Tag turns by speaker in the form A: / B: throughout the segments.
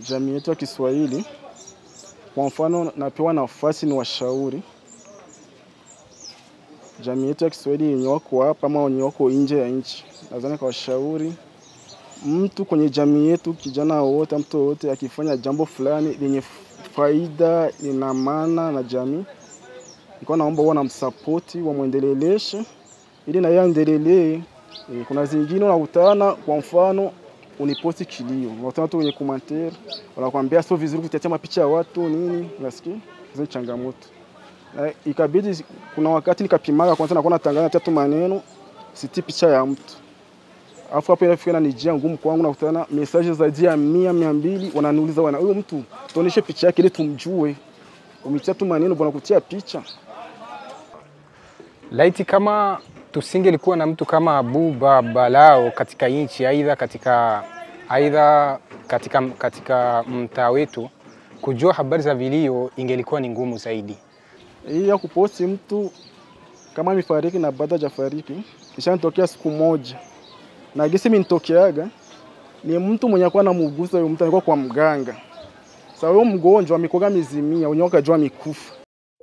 A: jamii yetu ya Kiswahili. Kwa mfano, napewa nafasi ni washauri jamii yetu ya Kiswahili yenye wako hapa ama wenye wako nje ya nchi, nadhani kwa washauri mtu kwenye jamii yetu, kijana wowote, mtu wowote akifanya jambo fulani lenye faida, lina maana na jamii, nilikuwa naomba huwa namsapoti, wamwendeleleshe ili na yeye aendelelee. E, kuna zingine unakutana, kwa mfano uniposti kilio, unakutana watu wenye commentaire wanakuambia sio vizuri kutetea mapicha ya watu nini, unasikia hizo changamoto. Na ikabidi kuna wakati nikapimaga kwanza, nakuwa natangaza tatu maneno, siti picha ya mtu Alafu hapo inafika na nijia ngumu kwangu, nakutana message zaidi ya mia mia mbili wananiuliza wana huyo mtu tuoneshe picha yake ili tumjue. Umetia tu maneno bwana kutia picha.
B: Laiti kama tusingelikuwa na mtu kama Abu Babalao katika nchi, aidha katika aidha katika, katika mtaa wetu, kujua habari za vilio ingelikuwa ni ngumu zaidi.
A: Hii ya kuposti mtu kama amefariki na baada hajafariki ishanitokea siku moja, na gesi imenitokeaga ni mtu mwenye akuwa namugusa huyo mtu alikuwa kwa mganga. Sasa huyo mgonjwa amekuwa mizimia, wenyewe wakajua amekufa.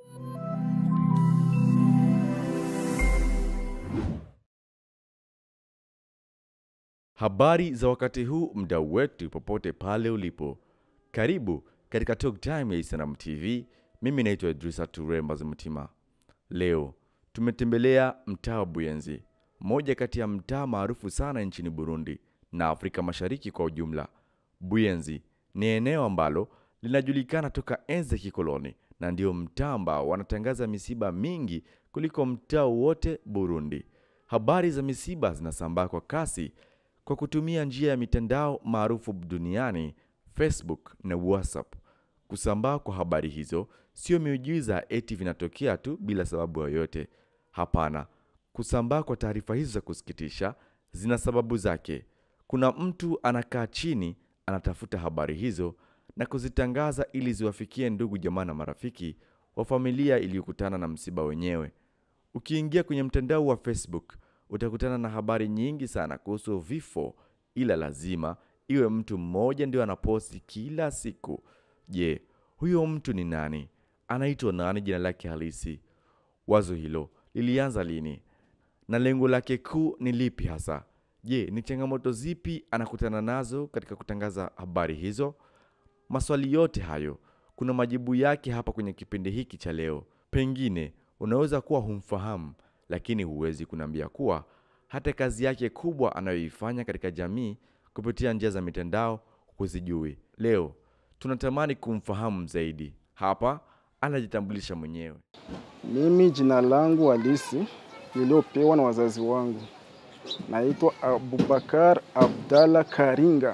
C: Habari za wakati huu, mdau wetu, popote pale ulipo, karibu katika Talk Time ya Isanam TV. Mimi naitwa Idrisa Ture Mazimtima. Leo tumetembelea mtaa wa Buyenzi, moja kati ya mtaa maarufu sana nchini Burundi na Afrika Mashariki kwa ujumla. Buyenzi ni eneo ambalo linajulikana toka enzi ya kikoloni na ndio mtaa ambao wanatangaza misiba mingi kuliko mtaa wote Burundi. Habari za misiba zinasambaa kwa kasi kwa kutumia njia ya mitandao maarufu duniani Facebook na WhatsApp. Kusambaa kwa habari hizo sio miujiza eti vinatokea tu bila sababu yoyote. Hapana, kusambaa kwa taarifa hizo za kusikitisha zina sababu zake. Kuna mtu anakaa chini, anatafuta habari hizo na kuzitangaza ili ziwafikie ndugu, jamaa na marafiki wa familia iliyokutana na msiba wenyewe. Ukiingia kwenye mtandao wa Facebook utakutana na habari nyingi sana kuhusu vifo, ila lazima iwe mtu mmoja ndio anaposti kila siku. Je, huyo mtu ni nani? Anaitwa nani? Jina lake halisi? Wazo hilo lilianza lini na lengo lake kuu ni lipi hasa? Je, ni changamoto zipi anakutana nazo katika kutangaza habari hizo? Maswali yote hayo kuna majibu yake hapa kwenye kipindi hiki cha leo. Pengine unaweza kuwa humfahamu, lakini huwezi kuniambia kuwa hata kazi yake kubwa anayoifanya katika jamii kupitia njia za mitandao huzijui. Leo tunatamani kumfahamu zaidi. Hapa anajitambulisha mwenyewe.
A: Mimi jina langu halisi niliopewa na wazazi wangu naitwa Abubakar Abdalla Karinga.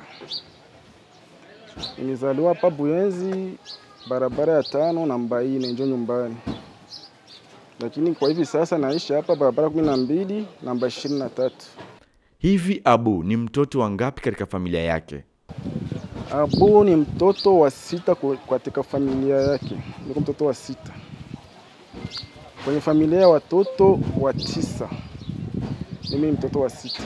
A: Nilizaliwa hapa Buyenzi, barabara ya tano namba ine, njo nyumbani, lakini kwa hivi sasa naishi hapa barabara kumi na mbili namba ishirini na tatu.
C: Hivi Abu ni mtoto wa ngapi katika familia yake?
A: Abu ni mtoto wa sita ku- katika familia yake, niko mtoto wa sita kwenye familia ya watoto wa tisa. Mimi ni mtoto wa sita.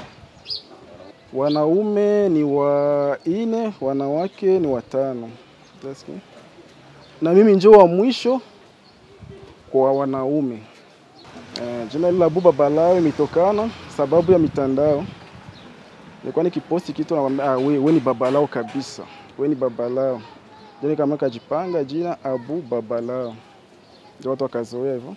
A: Wanaume ni wa ine, wanawake ni watano. Utasikia? Na mimi ndio wa mwisho kwa wanaume. Eh, jina hili la Abu Babalao imetokana sababu ya mitandao. Nilikuwa nikiposti kitu nakwambia, ah, we, we ni babalao kabisa, we ni babalao. Jani kama kajipanga jina Abu Babalao, ndio watu wakazoea hivyo.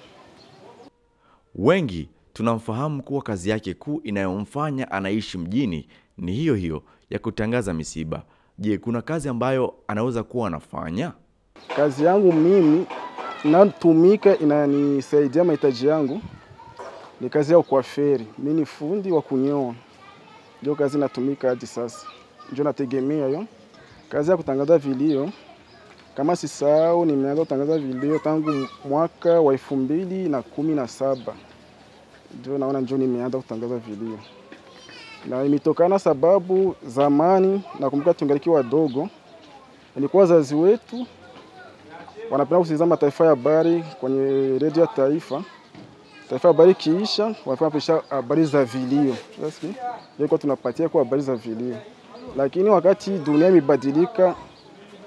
C: Wengi tunamfahamu kuwa kazi yake kuu inayomfanya anaishi mjini ni hiyo hiyo ya kutangaza misiba. Je, kuna kazi ambayo anaweza kuwa anafanya?
A: Kazi yangu mimi inatumika inanisaidia mahitaji yangu ni kazi ya ukwaferi. Mimi ni fundi wa kunyoa, ndio kazi inatumika hadi sasa, ndio nategemea hiyo kazi ya kutangaza vilio. Kama sisahau, nimeanza kutangaza vilio tangu mwaka wa elfu mbili na kumi na saba ndio naona ndio nimeanza kutangaza vilio, na imetokana sababu zamani, nakumbuka tungaliki wadogo, ilikuwa wazazi wetu wanapenda kusikiliza mataifa ya habari kwenye redio ya taifa. Taifa ya habari kiisha, wanapenda kupisha habari za vilio. Ilikuwa tunapatia kwa habari za vilio, lakini wakati dunia imebadilika,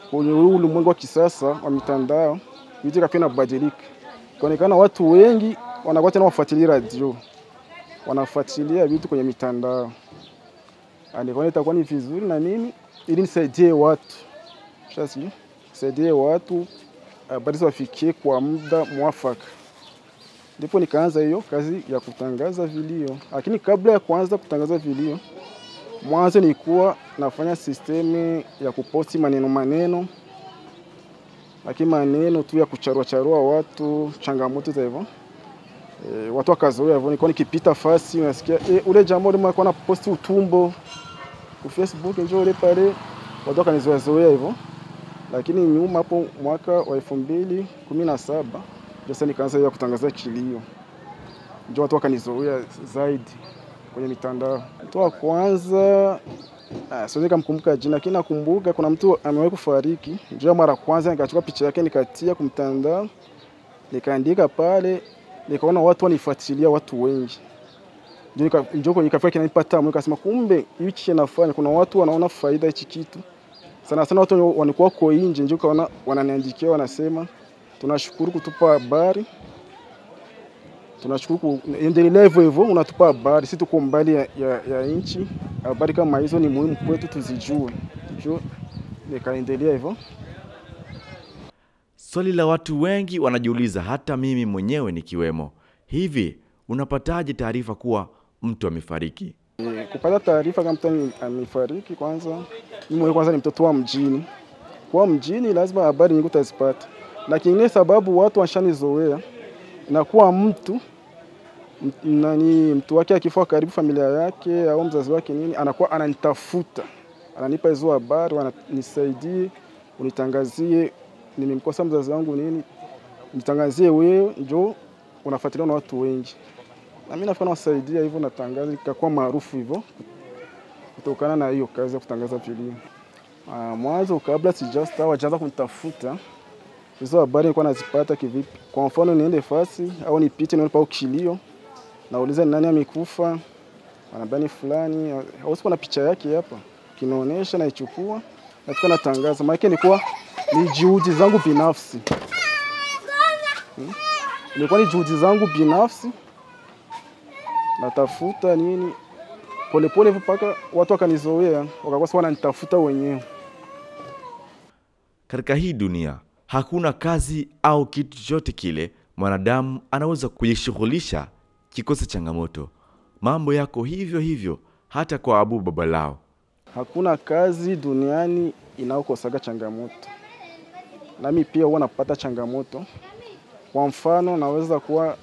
A: kwenye huu ulimwengu wa kisasa wa mitandao, vitu kapia inabadilika, kaonekana watu wengi wanakuwa tena wafuatilia radio, wanafuatilia vitu kwenye mitandao. Nikaona itakuwa ni vizuri na mimi ili nisaidie watu shasi, nisaidie watu habari wafikie kwa muda mwafaka ndipo nikaanza hiyo kazi ya kutangaza vilio. Lakini kabla ya kuanza kutangaza vilio, mwanzo nilikuwa nafanya sistemi ya kuposti maneno maneno, lakini maneno tu ya kucharua charua watu, changamoto za hivyo e, watu wakazoea hivyo. Nilikuwa nikipita fasi unasikia e, ule jamaa ule alikuwa anaposti utumbo ku Facebook, njoo ule pale, watu wakanizoea zoea hivyo. Lakini nyuma hapo mwaka wa elfu mbili kumi na saba sasa nikaanza ya kutangaza kilio, ndio watu wakanizoea zaidi kwenye mitandao. Mtu wa kwanza ah, siwezi kumkumbuka jina, lakini nakumbuka kuna mtu amewahi kufariki, ndio mara kwanza nikachukua picha yake nikatia kumtandao, nikaandika pale, nikaona watu wanifuatilia, watu wengi ndio kwenye kafia kinanipa tamu, nikasema kumbe hichi nafanya, kuna watu wanaona faida hichi kitu sana sana. Watu walikuwa wako nje, ndio kaona wananiandikia, wanasema tunashukuru kutupa habari, tunashukuru endelea hivyo hivyo, unatupa habari, si tuko mbali ya, ya, ya nchi. Habari kama hizo ni muhimu kwetu, tuzijue tujue. Nikaendelea hivyo.
C: Swali la watu wengi wanajiuliza, hata mimi mwenyewe nikiwemo, hivi unapataje taarifa kuwa mtu amefariki?
A: E, kupata taarifa kama mtu amefariki, kwanza mimi mwenyewe kwanza ni mtoto wa mjini. Kwa mjini lazima habari nyingi utazipata na kingine sababu watu washanizoea na kuwa mtu nani mtu wake akifa karibu familia yake au mzazi wake nini, anakuwa ananitafuta, ananipa hizo habari, nisaidie, unitangazie, nimemkosa mzazi wangu nini, nitangazie wewe, njoo unafuatiliwa na watu wengi, na mimi nafanya wasaidia hivyo, natangaza ikakuwa maarufu hivyo, kutokana na hiyo kazi ya kutangaza vilio. Ah, mwanzo kabla sijasta wajaanza kunitafuta hizo habari nilikuwa nazipata kivipi? Kwa mfano niende fasi au nipite nione pao kilio, nauliza ni nani amekufa, anambia ni fulani, au siku na picha yake hapa, kinaonesha, naichukua nafika natangaza. Maana nilikuwa ni juhudi zangu binafsi hmm? Ilikuwa ni juhudi zangu binafsi, natafuta nini polepole hivyo mpaka watu wakanizoea, wakakuwa sasa wananitafuta wenyewe.
C: Katika hii dunia hakuna kazi au kitu chochote kile mwanadamu anaweza kujishughulisha kikosa changamoto. Mambo yako hivyo hivyo hata kwa Abu Babalao.
A: Hakuna kazi duniani inayokosaga changamoto, nami pia huwa napata changamoto. Kwa mfano, naweza kuwa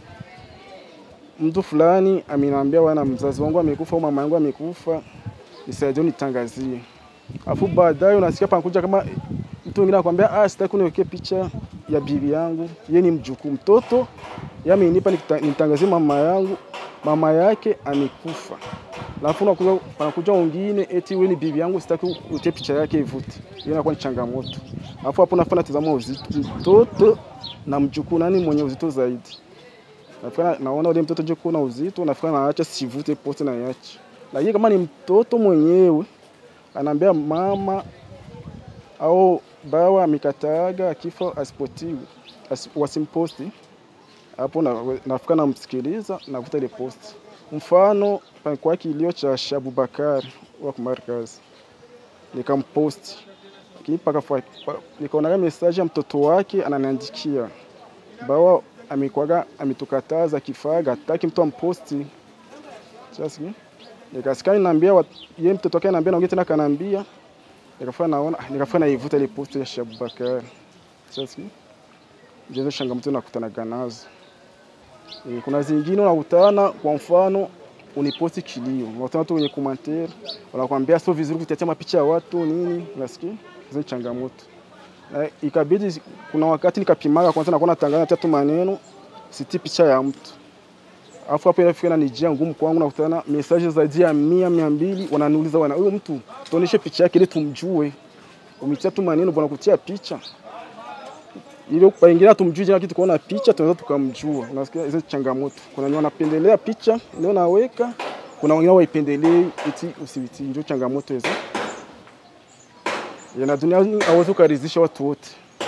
A: mtu fulani ameniambia wana mzazi wangu amekufa au mama yangu amekufa, nisaidie nitangazie, afu baadaye unasikia panakuja kama mtu mwingine anakuambia ah, sitaki uniwekee picha ya bibi yangu, yeye ni mjukuu mtoto yamenipa nitangazie mama yangu, mama yake amekufa. Alafu unakuja panakuja wengine eti wewe ni bibi yangu, sitaki utie picha yake ivute. Hiyo inakuwa ni changamoto. Alafu hapo nafanya tazama uzito mtoto na mjukuu, nani mwenye uzito zaidi? Nafika naona ule mtoto jukuu na uzito, nafika naacha sivute pote na yache. Lakini kama ni mtoto mwenyewe anaambia mama au bawa amekataaga akifa asipotiwe as, wasimposti hapo, nafika na namsikiliza navuta ile posti. Mfano palikuwa kilio cha Shabu Bakari wa kumarkazi, nikamposti lakini paka nikaona message ya mtoto wake ananiandikia bawa amekwaga ametukataza kifaga hataki mtu amposti. Sasa nikasikia niambia yeye mtoto wake ananiambia na tena kananiambia nikafanya naona nikafanya naivuta ile post ya Shabu Bakari. Sasa ndizo changamoto nakutanaga nazo. E, kuna zingine unakutana kwa mfano uniposti kilio, unakutana tu kwenye commentaire wanakuambia sio vizuri kutetea mapicha ya watu nini, unasikia hizo changamoto. Na ikabidi kuna wakati nikapimaga kwanza, nakuwa natangaza tatu maneno siti picha ya mtu Alafu hapo inafika na nijia ngumu kwangu, nakutana message zaidi ya mia mia mbili wananiuliza wana huyo mtu tuoneshe picha yake ili tumjue. Umetia tu maneno bwana kutia picha. Ile pengine tumjue jina kitu kuona picha tunaweza tukamjua. Unasikia hizo changamoto. Kuna wenye wanapendelea picha leo naweka, kuna wengine waipendelei eti usiti, ndio changamoto hizo. Ya, na duniani hauwezi ukaridhisha watu wote.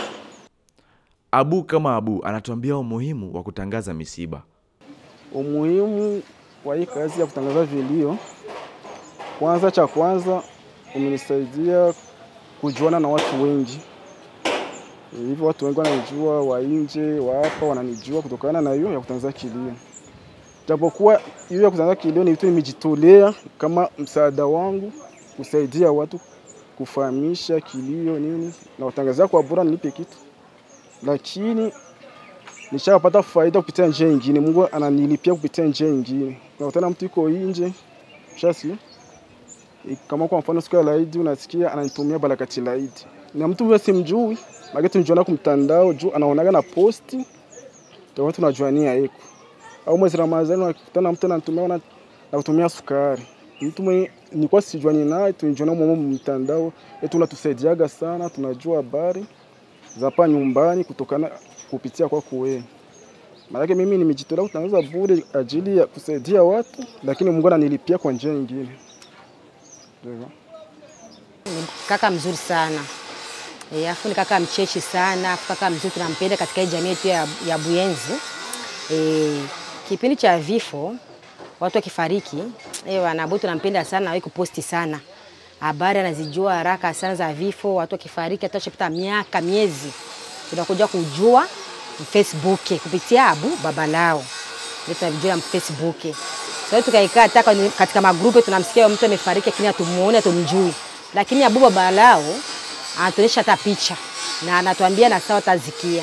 C: Abu kama Abu anatuambia umuhimu wa kutangaza misiba.
A: Umuhimu wa hii kazi ya kutangaza vilio, kwanza, cha kwanza umenisaidia kujuana na watu wengi. Hivyo watu wengi wananijua, wa nje, wa hapa wananijua kutokana na hiyo ya kutangaza kilio. Japokuwa hiyo ya kutangaza kilio ni vitu nimejitolea kama msaada wangu kusaidia watu kufahamisha kilio nini, na watangazia kwa bora nilipe kitu, lakini nishapata faida kupitia njia nyingine. Mungu ananilipia kupitia njia nyingine. Unakutana mtu yuko nje, shasi kama kwa mfano siku ya laidi unasikia ananitumia barakati laidi, na mtu huyo simjui, lakini tunajuana kwa mtandao juu anaonaga na posti, ndio watu tunajuania yeko. Au mwezi Ramadhani unakutana mtu ananitumia na na kutumia sukari, mtu mwenye nilikuwa sijuani naye, tunajuana mwa mtandao, yetu unatusaidiaga sana, tunajua habari za hapa nyumbani kutokana kupitia kwako wewe. Maanake mimi nimejitolea kutangaza bure ajili ya kusaidia watu, lakini Mungu ananilipia kwa njia nyingine. Ndio.
D: Ni kaka mzuri sana e, afu ni kaka mcheshi sana, afu kaka mzuri tunampenda katika hii jamii yetu ya, ya Buyenzi. E, kipindi cha vifo watu wakifariki, eh bwana Abu tunampenda sana, hawahi kuposti sana habari, anazijua haraka sana za vifo. Watu wakifariki, hata shapita miaka miezi, tunakuja kujua Facebook kupitia Abu baba lao, ndio tunajua Facebook. Sasa tukaikaa hata kwenye- katika magrupu tunamsikia mtu amefariki, lakini hatumuone hatumjui, lakini Abu baba lao anatuonyesha hata picha na anatuambia na sawa tazikia.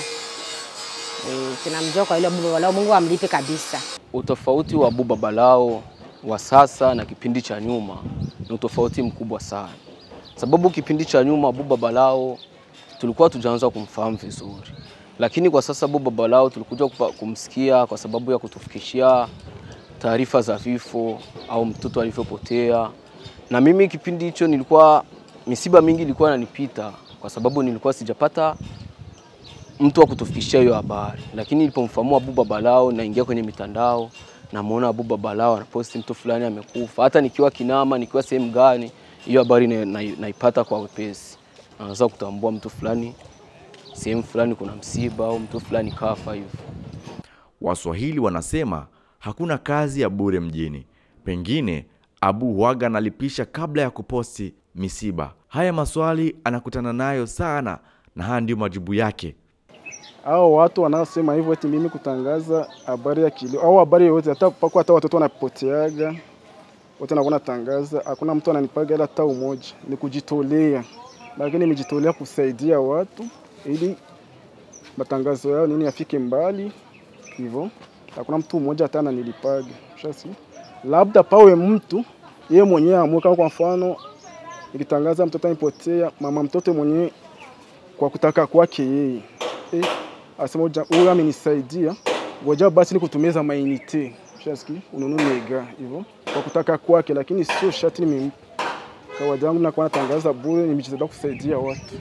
D: Eh, tunamjua kwa ile Abu baba lao, Mungu amlipe kabisa.
E: Utofauti wa Abu Babalao wa sasa na kipindi cha nyuma ni utofauti mkubwa sana, sababu kipindi cha nyuma Abu Babalao tulikuwa tujaanza kumfahamu vizuri, lakini kwa sasa Abu Babalao tulikuja kupa- kumsikia kwa sababu ya kutufikishia taarifa za vifo au mtoto alivyopotea. Na mimi kipindi hicho nilikuwa misiba mingi ilikuwa inanipita kwa sababu nilikuwa sijapata mtu wa kutufikishia hiyo habari, lakini nilipomfahamu Abu Babalao, naingia kwenye mitandao namuona Abu Babalao anaposti mtu fulani amekufa. Hata nikiwa Kinama, nikiwa sehemu gani, hiyo habari na- na- naipata kwa wepesi, naweza kutambua mtu fulani sehemu fulani kuna msiba au mtu fulani kafa hivyo.
C: Waswahili wanasema hakuna kazi ya bure mjini. Pengine Abu huaga analipisha kabla ya kuposti misiba. Haya maswali anakutana nayo sana, na haya ndiyo majibu yake.
A: Hao watu wanaosema hivyo eti mimi kutangaza habari ya kilio au habari yoyote, hata pako hata watoto wanapoteaga wote nakuwa natangaza, hakuna mtu ananipaga hela hata umoja, ni kujitolea, lakini nimejitolea kusaidia watu ili matangazo yao nini yafike mbali hivyo. Hakuna mtu mmoja hata ananilipaga shasi, labda pawe mtu yeye mwenyewe amue, kama kwa mfano nikitangaza mtoto anipotea, mama mtoto mwenyewe kwa kutaka kwake yeye eh, asema uja- huyu amenisaidia, ngoja basi nikutumiza mainite shaski ununue mega hivyo kwa kutaka kwake, lakini sio shati nimempa. Kawaida yangu nakuwa natangaza bure, nimejitolea kusaidia watu.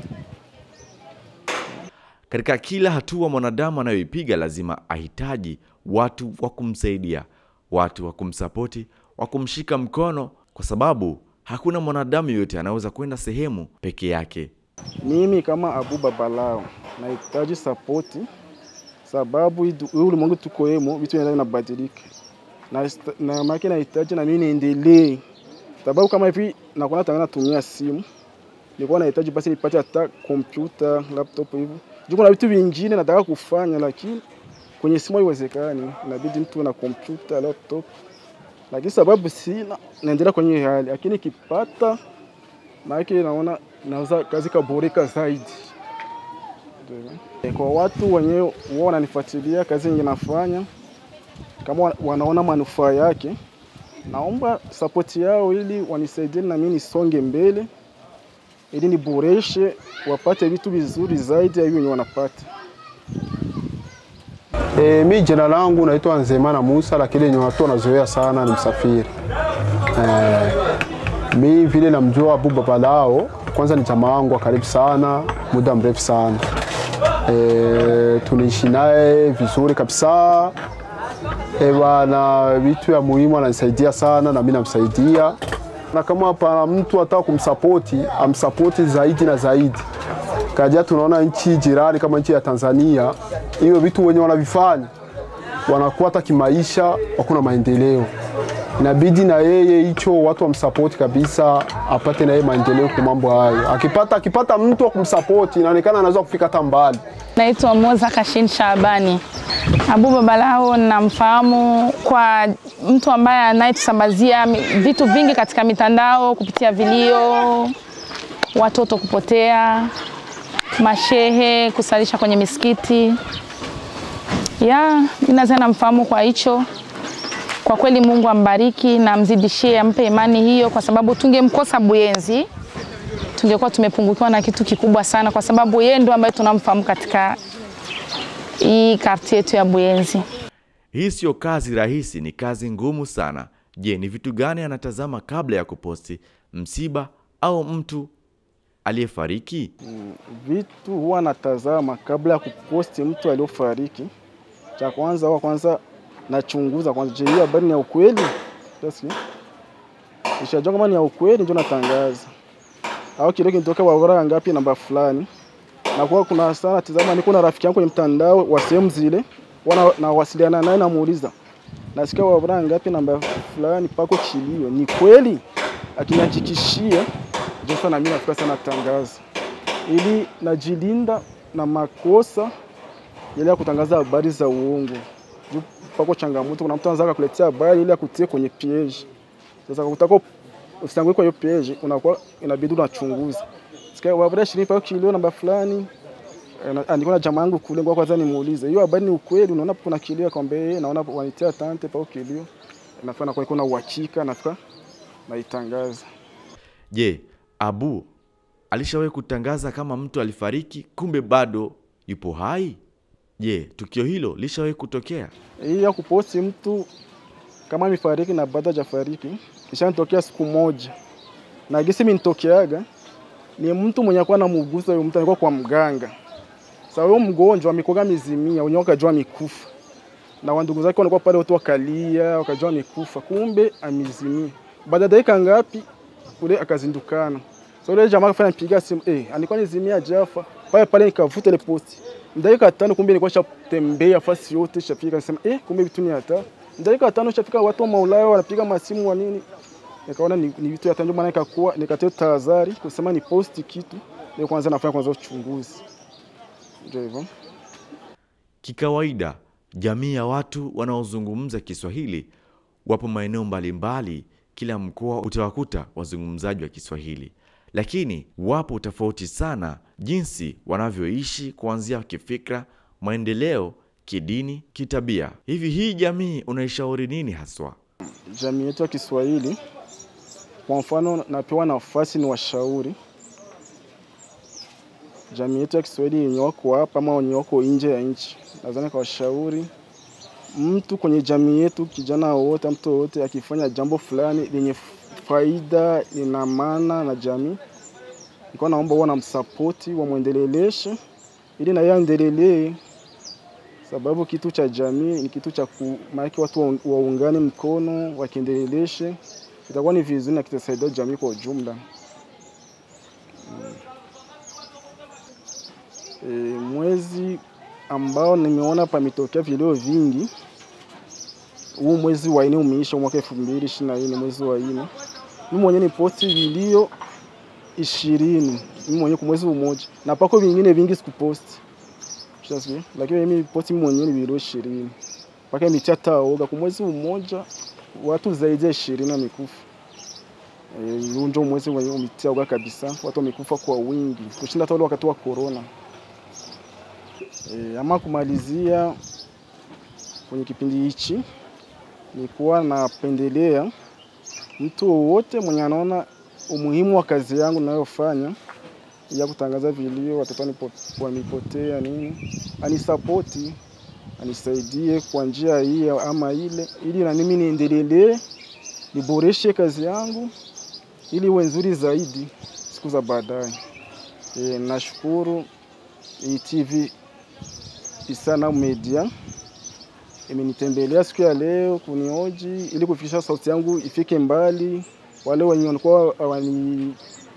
C: Katika kila hatua mwanadamu anayoipiga lazima ahitaji watu wa kumsaidia, watu wa kumsapoti, wa kumshika mkono, kwa sababu hakuna mwanadamu yoyote anaweza kwenda sehemu peke yake.
A: Mimi kama Abu Babalao nahitaji sapoti, sababu hii du- huu ulimwengu tuko hemo, vitu vinaenda vinabadilika, na sta- na maana nahitaji na mimi niendelee, sababu kama hivi nakuwa natangaza natumia simu, nilikuwa nahitaji basi nipate hata kompyuta laptop hivyo, juu kuna vitu vingine nataka kufanya, lakini kwenye simu haiwezekani, inabidi mtu na kompyuta laptop, lakini sababu sina, naendelea kwenye hii hali, lakini ikipata maanake naona naweza kazi kaboreka zaidi. Ndio. Kwa watu wenyewe wao wananifuatilia kazi yenye nafanya, kama wa- wanaona manufaa yake, naomba sapoti yao ili wanisaidie na mimi nisonge mbele, ili niboreshe, wapate vitu vizuri zaidi ya hiyo wenye wanapata.
F: E, mi jina langu naitwa Nzemana Musa, lakini yenye watu wanazoea sana ni msafiri. E, mi vile namjua Abu Babalao, kwanza ni jamaa wangu wa karibu sana, muda mrefu sana. E, tunaishi naye vizuri kabisa. E, bana vitu ya muhimu ananisaidia sana na mimi namsaidia. na kama pana mtu ataka kumsapoti amsapoti zaidi na zaidi. Kaja tunaona nchi jirani kama nchi ya Tanzania, hiyo vitu wenye wanavifanya wanakuwa hata kimaisha hakuna maendeleo. Inabidi na yeye hicho watu wamsapoti kabisa, apate na yeye maendeleo kwa mambo hayo. Akipata akipata mtu wa kumsapoti, inaonekana anaweza kufika hata mbali.
G: Naitwa Moza Kashin Shabani. Abu Babalao namfahamu kwa mtu ambaye anayetusambazia mi- vitu vingi katika mitandao kupitia vilio, watoto kupotea, mashehe kusalisha kwenye misikiti. Ya, mimi naweza namfahamu kwa hicho. Kwa kweli Mungu ambariki na amzidishie, ampe imani hiyo, kwa sababu tungemkosa Buyenzi tungekuwa tumepungukiwa na kitu kikubwa sana, kwa sababu yeye ndo ambaye tunamfahamu katika hii karti yetu ya Buyenzi.
C: Hii siyo kazi rahisi, ni kazi ngumu sana. Je, ni vitu gani anatazama kabla ya kuposti msiba au mtu aliyefariki?
A: vitu huwa natazama kabla ya kuposti mtu aliofariki. Cha kwanza huwa kwanza nachunguza kwanza, je, hii habari ni ya ukweli? Utasikia? Nishajua kama ni ya ukweli ndio natangaza, au kile kinatoka barabara ngapi namba fulani. Na kwa kuna sana tazama, niko na rafiki yangu kwenye mtandao wa sehemu zile, wana nawasiliana naye, namuuliza nasikia barabara ngapi namba fulani pako kilio, ni kweli? Akinihakikishia ndio sasa na mimi nafika sana tangaza ili najilinda na makosa yale ya kutangaza habari za uongo. Juu pako changamoto, kuna mtu anaweza kukuletea habari ili akutie kwenye page. Sasa kutaka usitangue kwa hiyo page, unakuwa inabidi unachunguza. Sikia habari shirini pako kilio namba fulani. eh, na- ah, Niko na jamaa yangu kule, ngoja kwanza nimuulize hiyo habari ni ukweli. Unaona kuna kilio, akamwambia yeye, naona wanitia tante pako kilio, nafika na kwa iko na uhakika, nafika naitangaza.
C: Je, Abu alishawahi kutangaza kama mtu alifariki kumbe bado yupo hai? Je, tukio hilo lishawahi kutokea?
A: hii ya kuposti mtu kama amefariki na bado hajafariki ishanitokea siku moja, na gisi minitokeaga ni mtu mwenye kuwa namugusa huyo mtu alikuwa kwa mganga. Sasa huyo mgonjwa amekuwa mizimia, wenyewe wakajua amekufa, na wandugu zake walikuwa pale, watu wakalia, wakajua amekufa, kumbe amezimia. Baada ya dakika ngapi ule akazindukana. Sasa ule jamaa akafanya piga simu, eh, alikuwa nizimia jafa pale pale, nikavuta ile posti dakika tano, kumbe nilikuwa shatembea fasi yote shafika, nasema eh, kumbe vitu ni hata dakika tano shafika, watu wa maulaya wanapiga masimu wa nini, nikaona ni, ni vitu hata, ndio maana nikakuwa nikatoa tahadhari kusema ni posti kitu ndio kwanza nafanya kwanza uchunguzi, ndio hivyo.
C: Kikawaida, jamii ya watu wanaozungumza Kiswahili wapo maeneo mbalimbali. Kila mkoa utawakuta wazungumzaji wa Kiswahili, lakini wapo tofauti sana jinsi wanavyoishi, kuanzia kifikra, maendeleo, kidini, kitabia. Hivi hii jamii unaishauri nini haswa?
A: jamii yetu ya Kiswahili, kwa mfano, napewa nafasi ni washauri jamii yetu ya Kiswahili yenye wako hapa ama wenye wako nje ya nchi, nadhani kwa washauri mtu kwenye jamii yetu, kijana wowote, mtu wowote akifanya jambo fulani lenye faida, lina maana na jamii, nilikuwa naomba huwa namsapoti, wamwendeleleshe ili na yeye aendelelee sababu kitu cha jamii ni kitu cha ku- maanake watu waung- waungane mkono wakiendeleshe, itakuwa ni vizuri na kitasaidia jamii kwa ujumla. Mm. E, mwezi ambao nimeona pametokea vilio vingi, huu mwezi wa nne umeisha, mwaka elfu mbili ishirini na nne mwezi wa nne, mimi mwenyewe ni posti vilio ishirini mimi mwenyewe kwa mwezi mmoja, na pako vingine vingi sikuposti Ushasikia? Lakini mimi posti mimi mwenyewe ni video ishirini mpaka imetia taoga kwa mwezi mmoja, watu zaidi ya ishirini wamekufa. Eh, huu ndio mwezi wenyewe umetia oga kabisa, watu wamekufa kwa wingi kushinda hata ule wakati wa corona. E, ama kumalizia kwenye kipindi hichi nilikuwa napendelea mtu wowote mwenye anaona umuhimu wa kazi yangu ninayofanya ya kutangaza vilio, watoto wanipo- wamepotea nini, anisapoti, anisaidie kwa njia hii ama ile, ili na mimi niendelelee, niboreshe kazi yangu ili iwe nzuri zaidi siku za baadaye. E, nashukuru hii TV Isana Media imenitembelea siku ya leo kunioji ili kufikisha sauti yangu ifike mbali wale wenye walikuwa hawanijui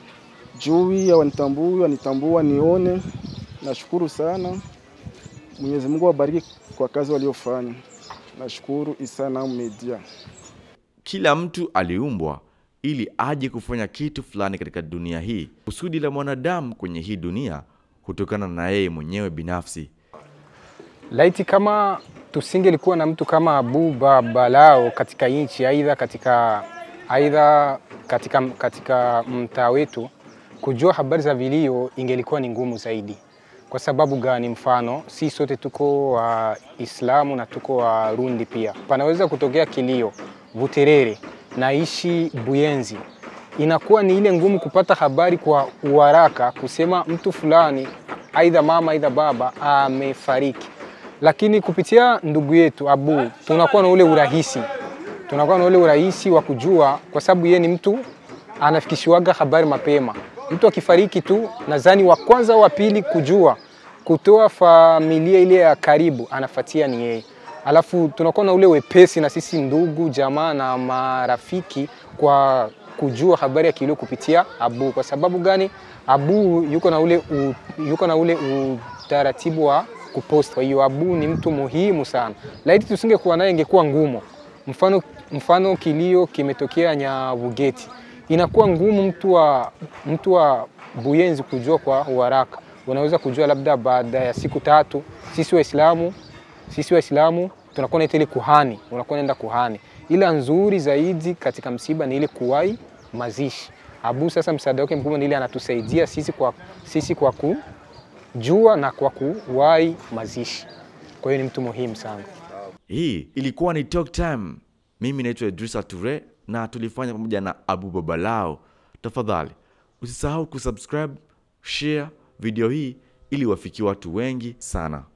A: hawanitambui, wanitambua nione. Nashukuru sana. Mwenyezi Mungu awabariki kwa kazi waliofanya. Nashukuru Isana Media.
C: Kila mtu aliumbwa ili aje kufanya kitu fulani katika dunia hii. Kusudi la mwanadamu kwenye hii dunia hutokana na yeye mwenyewe binafsi.
B: Laiti kama tusingelikuwa na mtu kama Abu Babalao katika nchi, aidha katika aidha katika, katika mtaa wetu, kujua habari za vilio ingelikuwa ni ngumu zaidi. Kwa sababu gani? Mfano, si sote tuko Waislamu na tuko Warundi pia, panaweza kutokea kilio Buterere, naishi Buyenzi, inakuwa ni ile ngumu kupata habari kwa uharaka, kusema mtu fulani, aidha mama aidha baba amefariki lakini kupitia ndugu yetu Abu tunakuwa na ule urahisi, tunakuwa na ule urahisi wa kujua, kwa sababu yeye ni mtu anafikishiwaga habari mapema. Mtu akifariki tu, nadhani wa kwanza wa pili kujua kutoa familia ile ya karibu anafatia ni yeye. Alafu tunakuwa na ule wepesi na sisi ndugu jamaa na marafiki kwa kujua habari ya kilio kupitia Abu. Kwa sababu gani? Abu yuko na ule, u, yuko na ule utaratibu wa kupost. Kwa hiyo Abu ni mtu muhimu sana, laiti tusingekuwa naye ingekuwa ngumu. Mfano, mfano kilio kimetokea Nyabugeti, inakuwa ngumu mtu wa, mtu wa Buyenzi kujua kwa uharaka. Unaweza kujua labda baada ya siku tatu. Sisi Waislamu sisi Waislamu tunakuwa naita ile kuhani, unakuwa naenda kuhani. Ila nzuri zaidi katika msiba ni ile kuwai mazishi. Abu sasa msaada wake mkubwa ni ile anatusaidia sisi kwa, sisi kwa ku jua na kwa kuwahi mazishi. Kwa hiyo ni mtu muhimu sana.
C: Hii ilikuwa ni Talk Time. Mimi naitwa Idrisa Ture na tulifanya pamoja na Abu Babalao. Tafadhali usisahau kusubscribe, share video hii ili wafikie watu wengi sana.